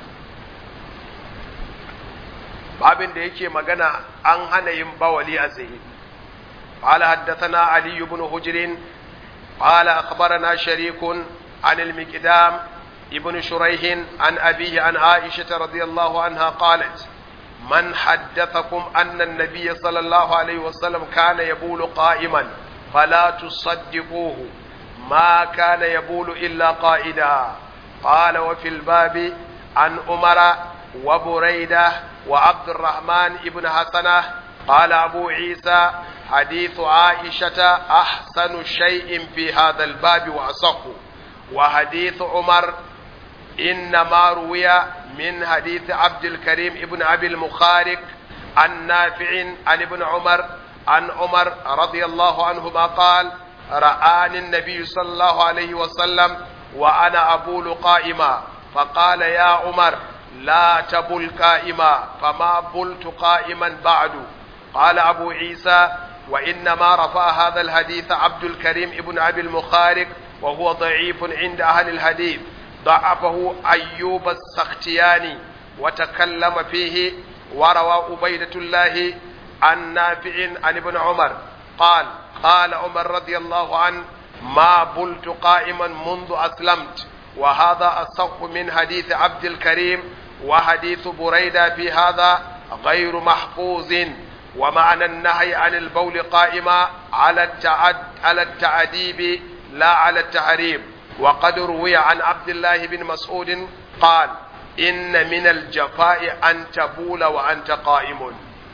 babin da yake magana an hana yin bawali a tsaye قال حدثنا علي بن حجر قال أخبرنا شريك عن المقدام ابن شريح عن أبيه عن عائشة رضي الله عنها قالت من حدثكم أن النبي صلى الله عليه وسلم كان يبول قائما فلا تصدقوه ما كان يبول إلا قائدا قال وفي الباب عن أمر وبريدة وعبد الرحمن ابن حسنة قال أبو عيسى حديث عائشة أحسن شيء في هذا الباب وأصح وحديث عمر إنما روي من حديث عبد الكريم ابن أبي المخارق عن نافع عن ابن عمر عن عمر رضي الله عنهما قال رآني النبي صلى الله عليه وسلم وأنا أبول قائما فقال يا عمر لا تبل قائما فما بلت قائما بعد قال أبو عيسى وإنما رفع هذا الحديث عبد الكريم ابن أبي المخارق وهو ضعيف عند أهل الحديث ضعفه أيوب السختياني وتكلم فيه وروى عبيدة الله عن نافع عن ابن عمر قال قال عمر رضي الله عنه ما بلت قائما منذ أسلمت وهذا أصح من حديث عبد الكريم وحديث بريدة في هذا غير محفوظ ومعنى النهي عن البول قائما على التعد على التعديب لا على التحريم وقد روي عن عبد الله بن مسعود قال إن من الجفاء أن تبول وأنت قائم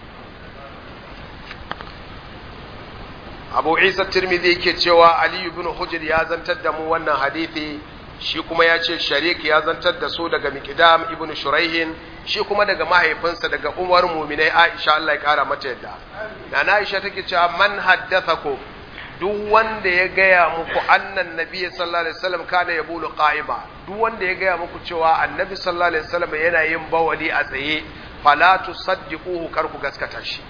أبو عيسى الترمذي كتشوى علي بن حجر يا زنتد مو wannan hadisi shi kuma ya ce sharik ya zantar da su daga miqdam ibn shuraihin shi kuma daga mahaifinsa daga umar muminai aisha Allah ya kara mata yadda na Aisha take cewa man haddathakum duk wanda ya gaya muku annan nabi sallallahu alaihi wasallam kana yabulu qa'ima duk wanda ya gaya muku cewa annabi sallallahu alaihi wasallam yana yin bawali a tsaye fala tusaddiquhu kar ku gaskata shi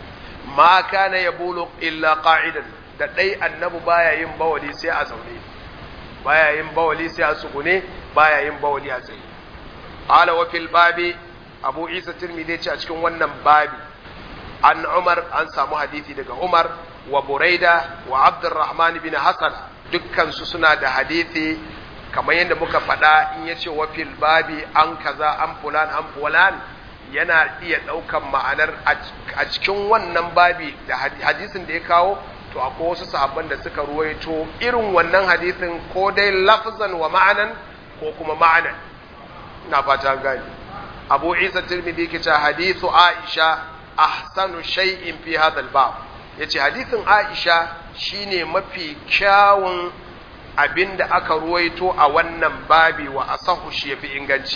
ma kana yabulu illa qa'idan da dai annabi baya yin bawali sai a zaune baya yin bawali sai a tsugune baya yin bawali a tsaye qala wa fil babi abu isa tirmidhi ce a cikin wannan babi an umar an samu hadisi daga umar wa buraida wa abdurrahman bin hasan dukkan su suna da hadisi kamar yadda muka faɗa in yace wa fil babi an kaza an fulan an fulan yana iya ɗaukan ma'anar a cikin wannan babi da hadisin da ya kawo to akwai wasu sahabban da suka ruwaito irin wannan hadisin ko dai lafzan wa ma'anan ko kuma ma'anan ina fata gani abu isa tirmidhi ke ce hadithu aisha ahsanu shay'in fi hadha al-bab yace hadithin aisha shine mafi kyawun abinda aka ruwaito a wannan babi wa asahu shi yafi inganci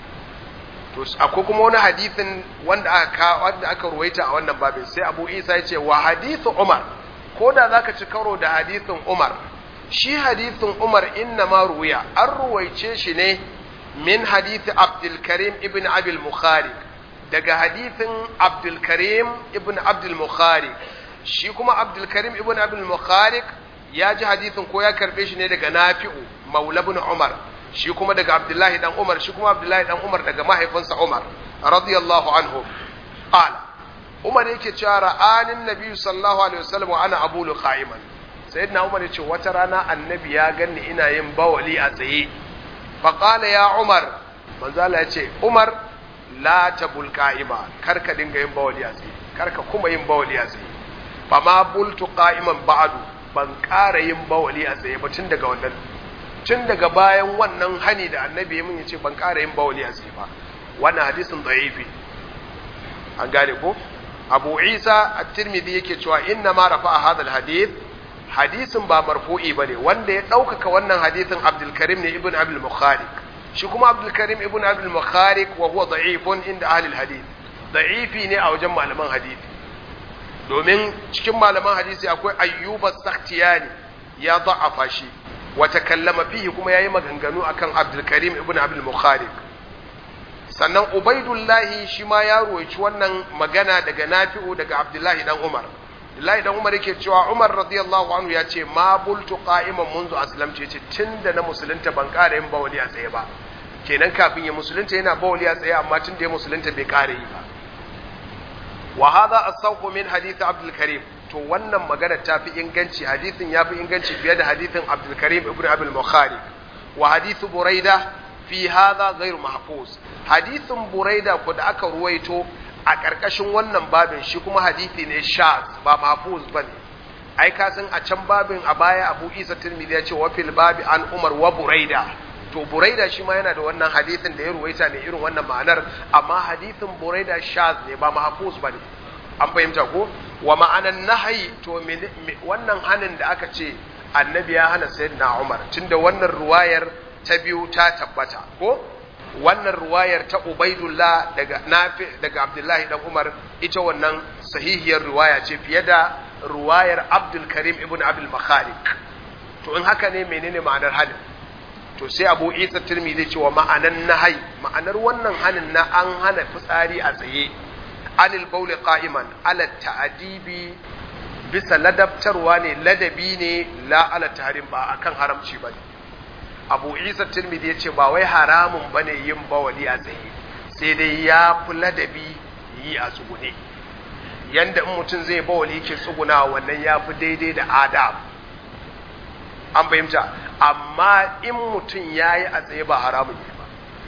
to akwai kuma wani hadithin wanda aka wanda aka ruwaita a wannan babin sai abu isa yace wa hadithu umar ko da zaka ci karo da hadithin umar shi hadithin umar inna ma ruwiya an ruwaice shi ne min hadithi abdulkarim ibn abil mukhari daga hadithin abdulkarim ibn abdul mukhari shi kuma abdulkarim ibn abil mukhari ya ji hadithin ko ya karbe shi ne daga nafi'u maula ibn umar shi kuma daga abdullahi dan umar shi kuma abdullahi dan umar daga mahaifinsa umar radiyallahu anhu qala umar yake cewa ra'anin nabi sallallahu alaihi wasallam wa ana abulu qa'iman sayyidina umar yace wata rana annabi ya ganni ina yin bawali a tsaye faƙala ya umar manzala ya ce umar la ta bulƙa'ima karka dinga yin bawali a tsaye karka kuma yin bawali a tsaye ba ma bultu ƙa'iman ba'adu ban ƙara yin bawali a tsaye ba tun daga wannan tun daga bayan wannan hani da annabi ya mun yace ban ƙara yin bawali a tsaye ba wannan hadisin da'ifi an gane ko abu isa at-tirmidhi yake cewa inna ma rafa'a hadha al-hadith hadisin ba marfu'i bane wanda ya ɗaukaka wannan hadisin Abdul Karim ne ibn Abdul Mukharik shi kuma Abdul Karim ibn Abdul Mukharik wa huwa da'ifun inda ahli hadith da'ifi ne a wajen malaman hadisi domin cikin malaman hadisi akwai Ayyub as-Sakhtiyani ya da'afa shi wa takallama fihi kuma yayi maganganu akan Abdul Karim ibn Abdul Mukharik sannan Ubaidullahi shi ma ya ruwaici wannan magana daga Nafi'u daga Abdullahi dan Umar Abdullahi dan Umar yake cewa Umar radiyallahu anhu ya ce ma bultu qa'iman munzu aslamtu yace tunda na musulunta ban ƙara yin bawali a tsaye ba kenan kafin ya musulunta yana bawali a tsaye amma tunda ya musulunta bai ƙara yi ba wa hadha as-sawqu min hadith Abdul Karim to wannan magana ta fi inganci hadithin ya fi inganci fiye da hadithin Abdul Karim ibn Abdul Bukhari wa hadith Buraida fi hadha ghairu mahfuz hadithin Buraida ko da aka ruwaito a ƙarƙashin wannan babin shi kuma hadithi ne shaz ba mahfuz bane ai ka san a can babin a baya Abu Isa Tirmidhi ya ce wa fil babi an Umar wa Buraida to Buraida shi ma yana da wannan hadithin da ya ruwaita ne irin wannan ma'anar amma hadithin Buraida shaz ne ba mahfuz bane an fahimta ko wa ma'anan nahyi to wannan hanin da aka ce annabi ya hana sayyidina Umar tunda wannan ruwayar ta biyu ta tabbata ko wannan ruwayar ta Ubaidullah daga Nafi daga Abdullahi dan Umar ita wannan sahihiyar ruwaya ce fiye da ruwayar Abdul Karim ibn Abdul Makharik to in haka ne menene ma'anar halin to sai Abu Isa Tirmidhi ce wa ma'anan nahai ma'anar wannan hanin na an hana fitsari a tsaye anil bauli qa'iman ala ta'dibi bisa ladabtarwa ne ladabi ne la ala tahrim ba akan haramci bane abu isa tirmidhi ya ce ba wai haramun bane yin bawali a tsaye sai dai ya fi ladabi yi a tsugune yanda in mutum zai bawali ke tsuguna wannan ya fi daidai da adab an fahimta amma in mutum ya yi a tsaye ba haramun yi ba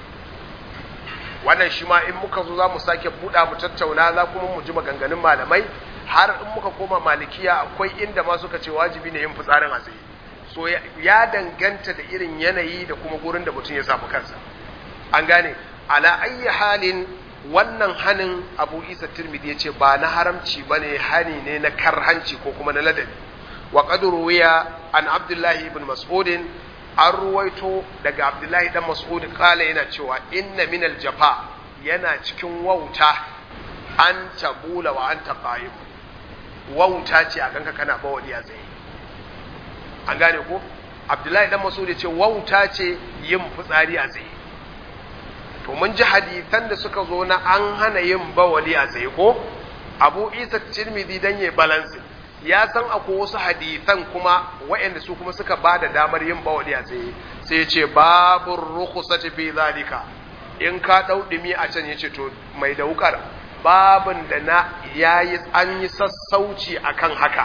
wannan shi ma in muka zo za mu sake buɗa mu tattauna za kuma mu ji maganganun malamai har in muka koma malikiya akwai inda ma suka ce wajibi ne yin fitsarin a tsaye so ya danganta da irin yanayi da kuma gurin da mutum ya samu kansa an gane ala ayyi halin wannan hanin abu isa tirmidhi ya ce ba na haramci ba ne hani ne na karhanci ko kuma na ladabi wa wuya an abdullahi ibn mas'udin an ruwaito daga abdullahi dan mas'ud kala yana cewa inna minal jafa yana cikin wauta an tabula wa anta qa'im wauta ce a kanka kana bawali a tsaye an gane ko abdullahi dan mas'ud ce wauta ce yin fitsari a tsaye to mun ji hadisan da suka zo na an hana yin bawali a tsaye ko abu isa tirmidhi dan yayi balance ya san akwai wasu hadisan kuma waɗanda su kuma suka ba da damar yin bawali a tsaye sai ce babu rukhsati fi zalika in ka dau dumi a can yace to mai da wukar babin da na yayi an yi sassauci akan haka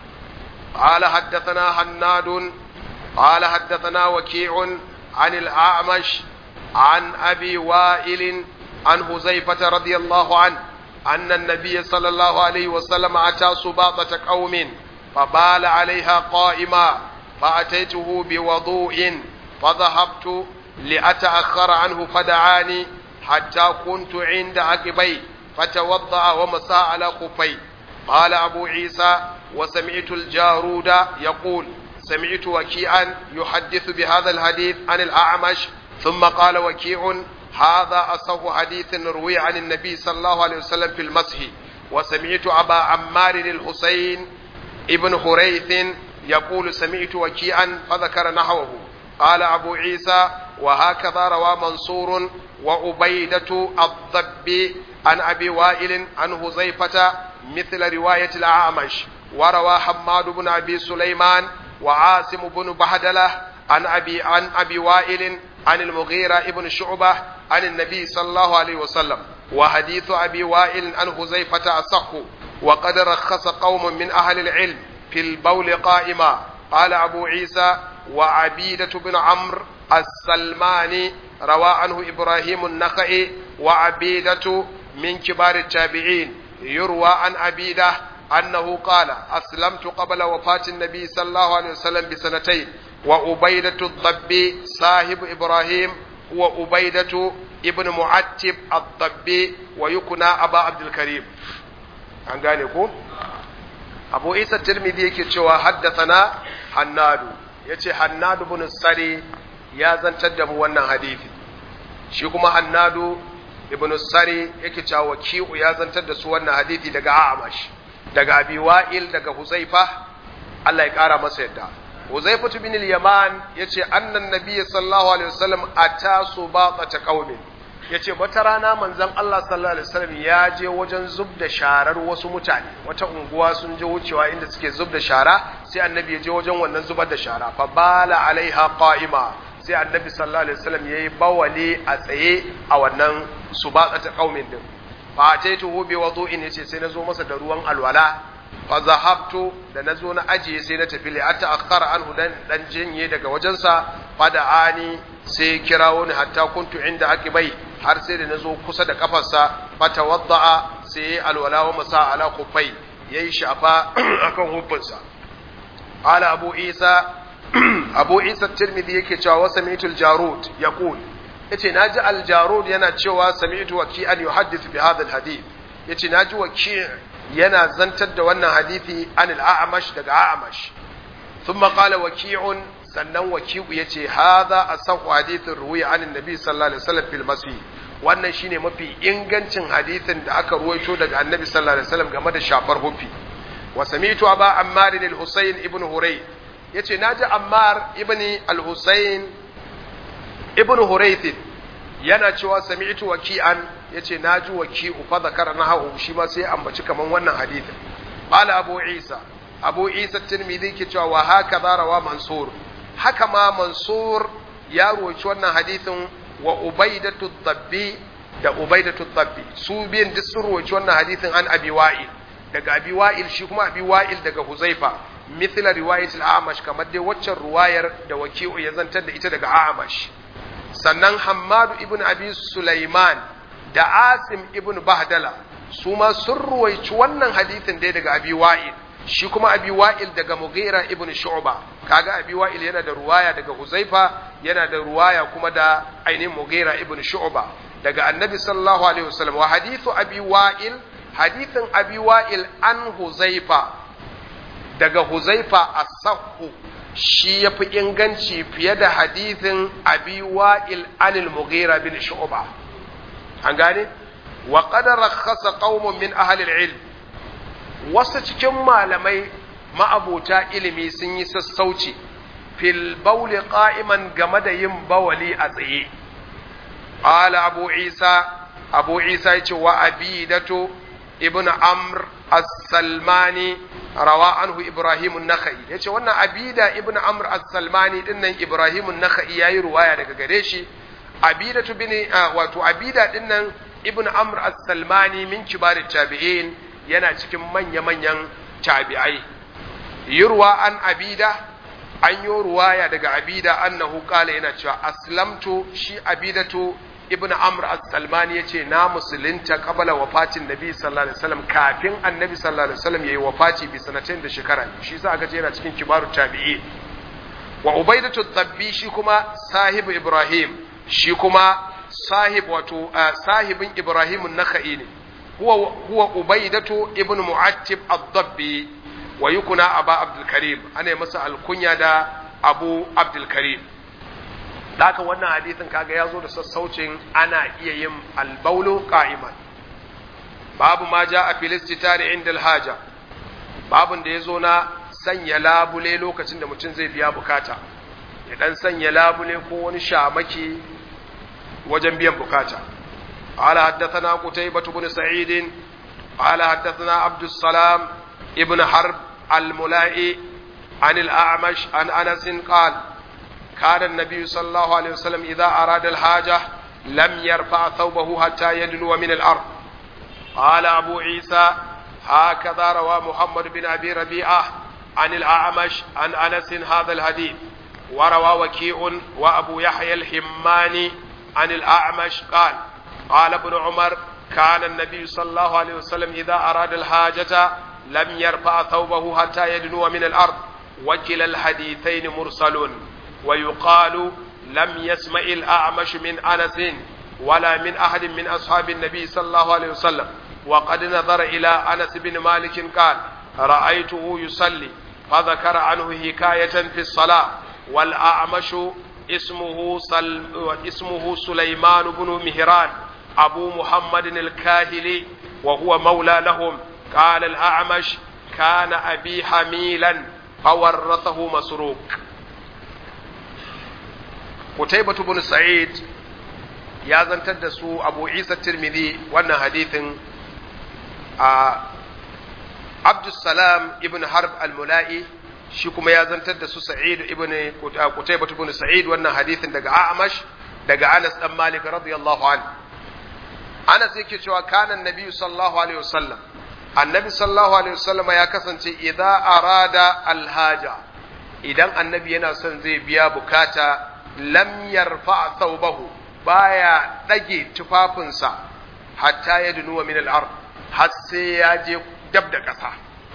قال حدثنا حناد قال حدثنا وكيع عن الأعمش عن أبي وائل عن حذيفة رضي الله عنه أن النبي صلى الله عليه وسلم أتى سباطة قوم فبال عليها قائما فأتيته بوضوء فذهبت لأتأخر عنه فدعاني حتى كنت عند عقبي فتوضأ ومسى على خفي قال أبو عيسى وسمعت الجارود يقول سمعت وكيعا يحدث بهذا الحديث عن الأعمش ثم قال وكيع هذا أصح حديث روي عن النبي صلى الله عليه وسلم في المسح وسمعت أبا عمار الحسين ابن حريث يقول سمعت وكيعا فذكر نحوه قال أبو عيسى وهكذا روى منصور وعبيدة الضب عن أبي وائل عن هزيفة مثل رواية الأعمش وروى حماد بن أبي سليمان وعاصم بن بهدلة عن أبي عن أبي وائل عن المغيرة ابن شعبة عن النبي صلى الله عليه وسلم وحديث أبي وائل عن حذيفة أصح وقد رخص قوم من أهل العلم في البول قائما قال أبو عيسى وعبيدة بن عمرو السلماني روى عنه إبراهيم النخعي وعبيدة من كبار التابعين يروى عن عبيدة أنه قال أسلمت قبل وفاة النبي صلى الله عليه وسلم بسنتين وأبيدة الضبي صاحب إبراهيم هو أبيدة ابن معتب الضبي ويكنى أبا عبد الكريم an gane ko abu isa tirmidhi yake cewa haddathana hannadu yace hannadu bin sari ya zantar da mu wannan hadisi shi kuma hannadu ibn sari yake cewa waki'u ya zantar da su wannan hadisi daga amash daga abi wa'il daga huzaifa Allah ya kara masa yadda huzaifa bin al-yaman yace annan nabiy sallallahu alaihi wasallam atasu baqata qaumin yace wata rana manzon Allah sallallahu alaihi wasallam ya je wajen zub da sharar wasu mutane wata unguwa sun je wucewa inda suke zub da shara sai annabi ya je wajen wannan zubar da shara fa bala alaiha qa'ima sai annabi sallallahu alaihi wasallam yayi bawali a tsaye a wannan subaqata qaumin din fa ataituhu bi wudu'in yace sai nazo masa da ruwan alwala fa zahabtu da nazo na ajiye sai na tafi li atta akhara anhu dan dan jinye daga wajensa fa da ani sai kirawo ni hatta kuntu inda akibai har sai da nazo kusa da kafarsa fa tawadda'a sai alwala wa masa ala kufai yayi shafa akan hubbansa qala abu isa abu isa tirmidhi yake cewa wa sami'tul jarud yaqul yace naji al-jarud yana cewa sami'tu waki'an yuhaddithu bi hadha al-hadith yace naji waki' yana zantar da wannan hadisi an al-a'mash daga a'mash thumma qala waki'un sannan waki'u yace hadha asahhu hadithin ruwiya an annabi sallallahu alaihi wasallam fil masih wannan shine mafi ingancin hadisin da aka ruwaito daga annabi sallallahu alaihi wasallam game da shafar hufi wa sami'tu aba ammar al-husayn ibn huray yace naji ammar ibn al-husayn ibn hurayth yana cewa sami'tu waki'an yace naji waki'u fa zakara nahu shi ma sai ambaci kaman wannan hadisin qala abu isa abu isa tirmidhi ke cewa wa haka rawa mansur haka ma mansur ya roci wannan hadisin wa ubaidatu dabbi da ubaidatu dabbi su biyan duk sun roci wannan hadisin an abi wa'il daga abi wa'il shi kuma abi wa'il daga huzaifa mithla riwayat al-amash kamar dai waccan ruwayar da waki'u ya zantar da ita daga amash sannan hammadu ibn abi sulaiman da asim ibn bahdala su ma sun ruwaici wannan hadisin dai daga abi wa'il shi kuma abi wa'il daga mughira ibn shu'ba kaga abi wa'il yana da ruwaya daga huzaifa yana da ruwaya kuma da ainihin mughira ibn shu'ba daga annabi sallallahu alaihi wasallam wa hadithu abi wa'il hadithin abi wa'il an huzaifa daga huzaifa as-sahhu shi yafi inganci fiye da hadithin abi wa'il anil mughira bin shu'ba an gane wa qad rakhasa qaumun min ahli al-ilm wasu cikin malamai ma'abota ilimi sun yi sassauci fil bawli qa'iman game da yin bawali a tsaye qala abu isa abu isa yace wa abidatu ibn amr as-salmani rawa anhu ibrahim an-nakhai yace wannan abida ibn amr as-salmani dinnan ibrahim an-nakhai yayi ruwaya daga gare shi abidatu bin wato abida dinnan ibn amr as-salmani min kibarit tabi'in yana cikin manya-manyan tabi'ai yurwa an abida an yi ruwaya daga abida annahu qala yana cewa aslamtu shi abidatu ibn amr as-salmani yace na musulunta qabala wafatin nabi sallallahu alaihi wasallam kafin annabi sallallahu alaihi wasallam yayi wafati bi sanatin da shekara shi sa aka ce yana cikin kibaru tabi'i wa ubaidatu dabbi shi kuma sahibu ibrahim shi kuma sahib wato sahibin ibrahim an-nakhai ne huwa huwa ubaidatu ibn mu'attib ad-dabbi wa yukuna aba abdul karim ana masa alkunya da abu abdul karim haka wannan hadisin kaga ya zo da sassaucin ana iya yin albaulu qa'iman babu ma ja a filistitari inda alhaja babun da ya zo na sanya labule lokacin da mutum zai biya bukata ya dan sanya labule ko wani shamaki wajen biyan bukata قال حدثنا قتيبة بن سعيد قال حدثنا عبد السلام ابن حرب الملائي عن الأعمش عن أنس قال كان النبي صلى الله عليه وسلم إذا أراد الحاجة لم يرفع ثوبه حتى يدنو من الأرض قال أبو عيسى هكذا روى محمد بن أبي ربيعة عن الأعمش عن أنس هذا الحديث وروى وكيع وأبو يحيى الحماني عن الأعمش قال قال ابن عمر كان النبي صلى الله عليه وسلم إذا أراد الحاجة لم يرفع ثوبه حتى يدنو من الأرض وكلا الحديثين مرسل ويقال لم يسمع الأعمش من أنس ولا من أحد من أصحاب النبي صلى الله عليه وسلم وقد نظر إلى أنس بن مالك قال رأيته يصلي فذكر عنه حكاية في الصلاة والأعمش اسمه سل اسمه سليمان بن مهران أبو محمد الكاهلي وهو مولى لهم قال الأعمش كان أبي حميلا فورثه مسروق قتيبة بن سعيد ya zantar da su abu isa tirmidhi wannan hadithin a abdussalam ibn harb al-mula'i shi kuma ya zantar da su sa'id ibn qutaybah ibn sa'id wannan hadithin daga a'mash daga anas dan malik radiyallahu anhu anas yake cewa kana annabi sallallahu alaihi wasallam annabi sallallahu alaihi wasallam ya kasance idza arada alhaja idan annabi yana son zai biya bukata lam yarfa thawbahu baya ɗage tufafinsa hatta ya dunuwa min al'ar har sai ya je dab da ƙasa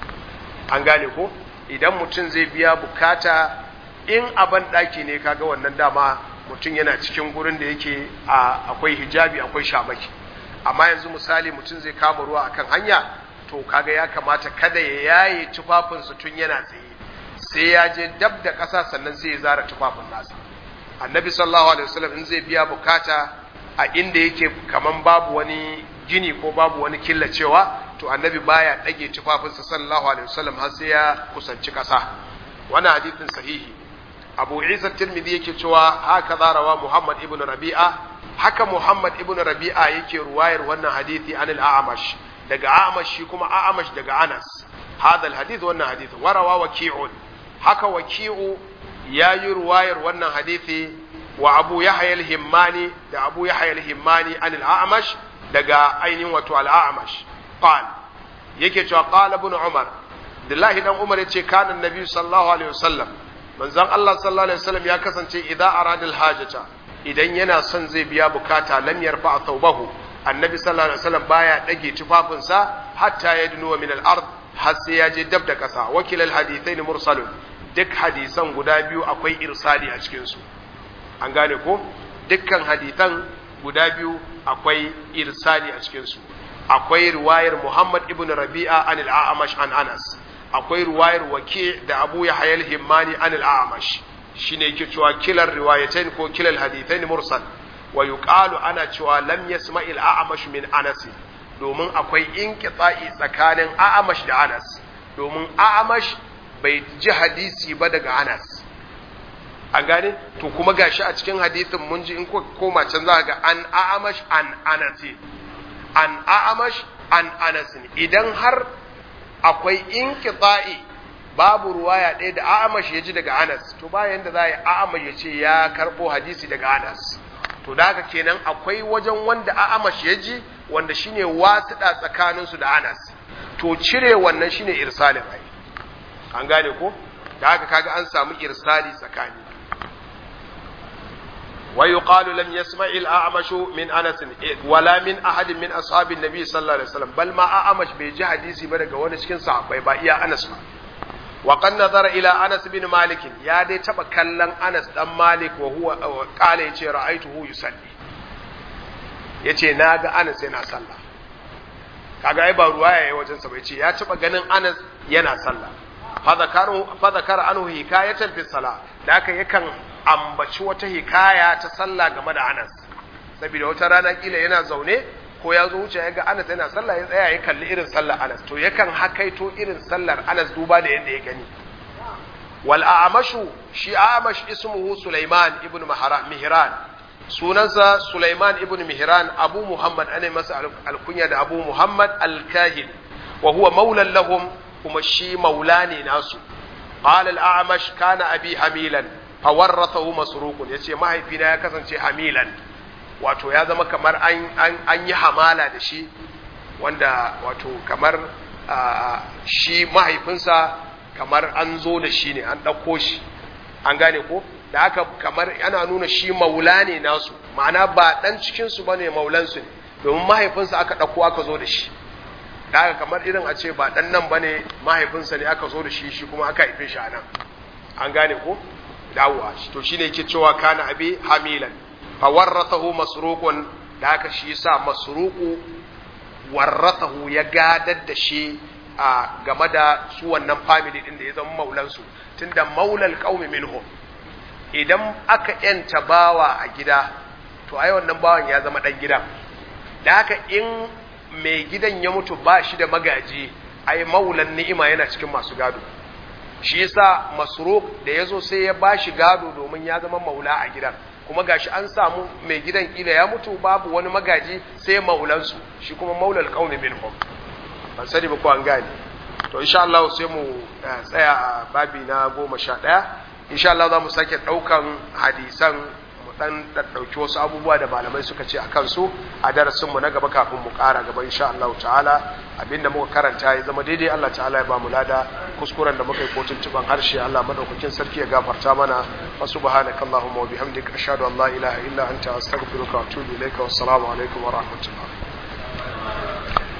an gane ko idan mutum zai biya bukata in aban ɗaki ne kaga wannan dama mutum yana cikin gurin da yake akwai hijabi akwai shamaki amma yanzu misali mutum zai kama ruwa akan hanya to kaga ya kamata kada ya yaye tufafinsa tun yana tsaye sai ya je dab da ƙasa sannan sai ya zara tufafin nasa annabi sallallahu alaihi wasallam in zai biya bukata a inda yake kaman babu wani gini ko babu wani killacewa to annabi baya dage tufafinsa sallallahu alaihi wasallam har sai ya kusanci kasa wannan hadithin sahihi abu isa tirmidhi yake cewa haka zarawa muhammad ibn rabi'a haka muhammad ibn rabi'a yake ruwayar wannan hadithi an al-a'mash daga a'mash shi kuma a'mash daga anas hadha al-hadith wannan hadith warawa waki'un haka waki'u ya yi ruwayar wannan hadithi wa abu yahya al-himmani da abu yahya al-himmani an al-a'mash daga ainihin wato al-a'mash qal yake cewa qala ibn umar dillahi dan umar yace kana annabi sallallahu alaihi wasallam manzon Allah sallallahu alaihi wasallam ya kasance idza arada al-hajata idan yana son zai biya bukata lam yarfa thawbahu annabi sallallahu alaihi wasallam baya dage tufafinsa hatta yadnu min al-ard har sai ya je dab da kasa wakil al-hadithain mursalun duk hadisan guda biyu akwai irsali a cikinsu an gane ko dukkan hadisan guda biyu akwai irsali a cikinsu akwai riwayar muhammad ibn rabi'a an al'amash an anas akwai riwayar wake da abu ya hayal himmani an al'amash shi ne ke cewa kilar riwayatain ko kilar hadithain mursal wa yuqalu ana cewa lam yasma al'amash min anas domin akwai inqita'i tsakanin a'amash da anas domin a'amash bai ji hadisi ba daga Anas an gane to kuma gashi a cikin hadithin mun ji in ko koma can za ga an a'amash an anasi an a'amash an anasin idan har akwai inqita'i babu ruwaya ɗaya da a'amash ya ji daga anas to bayan da za a yi a'amash ya ce ya karɓo hadisi daga anas to da haka kenan akwai wajen wanda a'amash ya ji wanda shine wasiɗa tsakaninsu da anas to cire wannan shine irsalin ai an gane ko da haka kaga an samu irsali tsakani ويقال لم يسمع الأعمش من أنس ولا من أحد من أصحاب النبي صلى الله عليه وسلم بل ما أعمش بيجي حديثي بدك وانا شكين صعب بيبا إيا أنس ما وقد نظر إلى أنس بن مالك يا دي تبا كلن أنس دم مالك وهو قال يتي رأيته يصلي yace na ga Anas yana sallah kaga ai ba ruwaya yayi wajen sa bai ce ya taba ganin Anas yana sallah fa zakaru fa zakara anhu hikayatan fi salah da haka yakan ambaci wata hikaya ta sallah game da Anas saboda wata rana kila yana zaune ko ya zo wuce ya ga Anas yana sallah ya tsaya ya kalli irin sallar Anas to yakan hakaito irin sallar Anas duba da yadda ya gani wal a'mashu shi a'mash ismuhu Sulaiman ibn Mihran sunansa Sulaiman ibn Mihran Abu Muhammad ana masa alkunya da Abu Muhammad al-Kahil wa huwa maulan lahum kuma shi maula ne nasu qala al-a'mash kana abi hamilan fawarrathahu masruqun yace mahaifina ya kasance hamilan wato ya zama kamar an an, an yi hamala da shi wanda wato kamar shi mahaifinsa kamar an zo da shi ne an ɗauko shi an gane ko da haka kamar yana nuna shi maula ne nasu ma'ana ba ɗan cikinsu ba ne maulansu ne domin mahaifinsa aka ɗauko aka zo da shi da haka kamar irin a ce ba ɗan nan ba ne mahaifinsa ne aka zo da shi shi kuma aka haife shi a nan an gane ko dawowa to shine yake cewa kana abi hamilan fa warrathahu masruqun da haka shi yasa masruqu warrathahu ya gadar da shi a game da su wannan family din da ya zama maulan su tunda maulal qaumi minhum idan aka yanta bawa a gida to ai wannan bawan ya zama dan gidan da haka in mai gidan ya mutu ba shi da magaji ai maulan ni'ima yana cikin masu gado shi yasa masruq da yazo sai ya bashi gado domin ya zama maula a gidan kuma gashi an samu mai gidan kila ya mutu babu wani magaji sai maulansu shi kuma maulal qaumi minhum ban sani ba ko an gane to insha Allah sai mu tsaya a babi na goma sha ɗaya insha Allah za mu sake ɗaukan hadisan mu dan ɗauki wasu abubuwa da malamai suka ce a kansu a darasin mu na gaba kafin mu ƙara gaba insha Allah ta'ala abinda muka karanta ya zama daidai Allah ta'ala ya ba mu lada kuskuren da muka yi kotun tuban harshe Allah madaukakin sarki ya gafarta mana wa subhanaka allahumma wa bihamdika ashhadu an la ilaha illa anta astaghfiruka wa atubu ilaika wassalamu alaikum wa rahmatullah